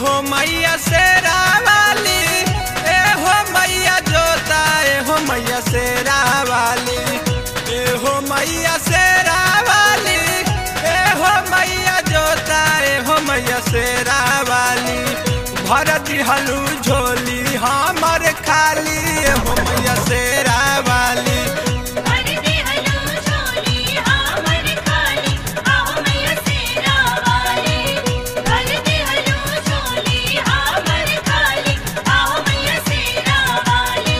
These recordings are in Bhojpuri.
हो मैया शेरा वाली ए हो मैया जोता ए हो मैया शेरा वाली ए हो मैया शेरा वाली ए हो मैया जोता ए हो मैया शेरा वाली भर दिहलू झोली हमर खाली ए हो मैया शेरा वाली भर देहलू झोली हमर खाली आओ मैया शेरा वाली भर देहलू झोली हमर खाली आओ मैया शेरा वाली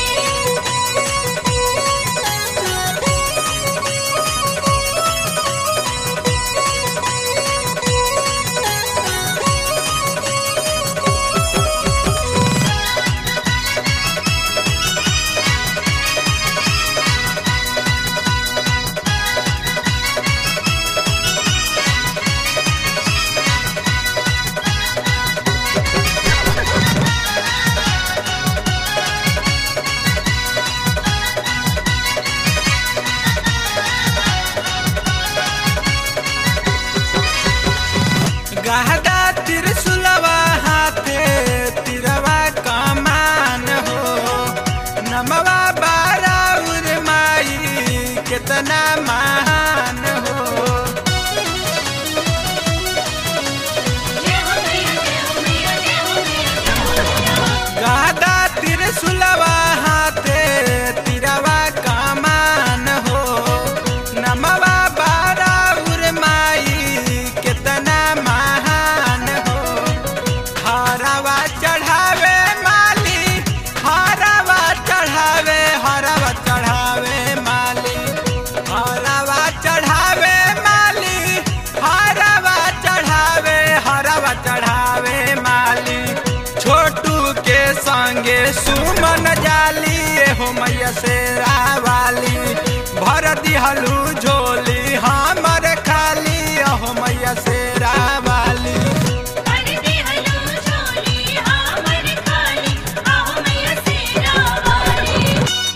गहदा त्रिशूलवा हाथे तिरवा कमान हो नमवा बाराउर माई कितना महान हो जय हो मैया जय हो मैया जय हो मैया गहदा त्रिशूलवा हाथे तिरवा कमान हो नमवा बाराउर माई कितना महान हो हरवा चढ़ावे माली हरवा चढ़ावे हरवा चढ़ावे माली हरवा चढ़ावे माली हरवा चढ़ावे हरवा चढ़ावे माली छोटू के संगे सुमन जाली ए हो मैया शेरा वाली भर दिहलू झोली हमर खाली ए हो मैया शेरा वाली भर देहलू झोली हमर खाली आओ मैया शेरा वाली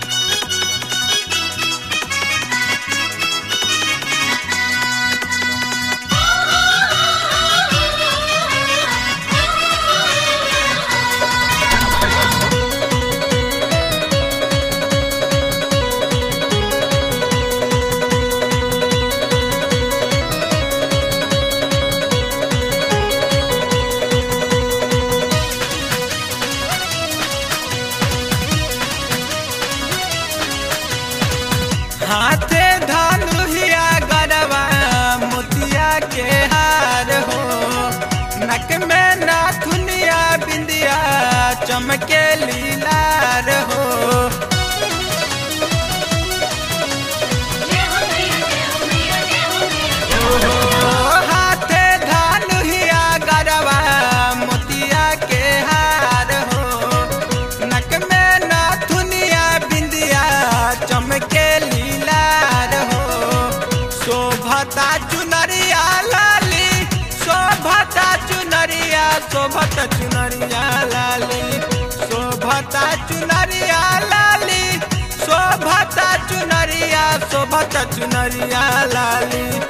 हाथे धनुहिया गरबा मोतिया के हार हो नक में नाथुनिया बिंदिया चमके लीलार हो जय हो मैया जय हो मैया जय हो मैया ओहो, हाथे धनुहिया गरबा मोतिया के हार हो नक में नाथुनिया बिंदिया चमके लीलार हो शोभता चुनरिया लाली शोभता चुनरिया शोभता चुनरिया लाली शोभता चुनरिया लाली शोभता चुनरिया शोभता चुनरिया लाली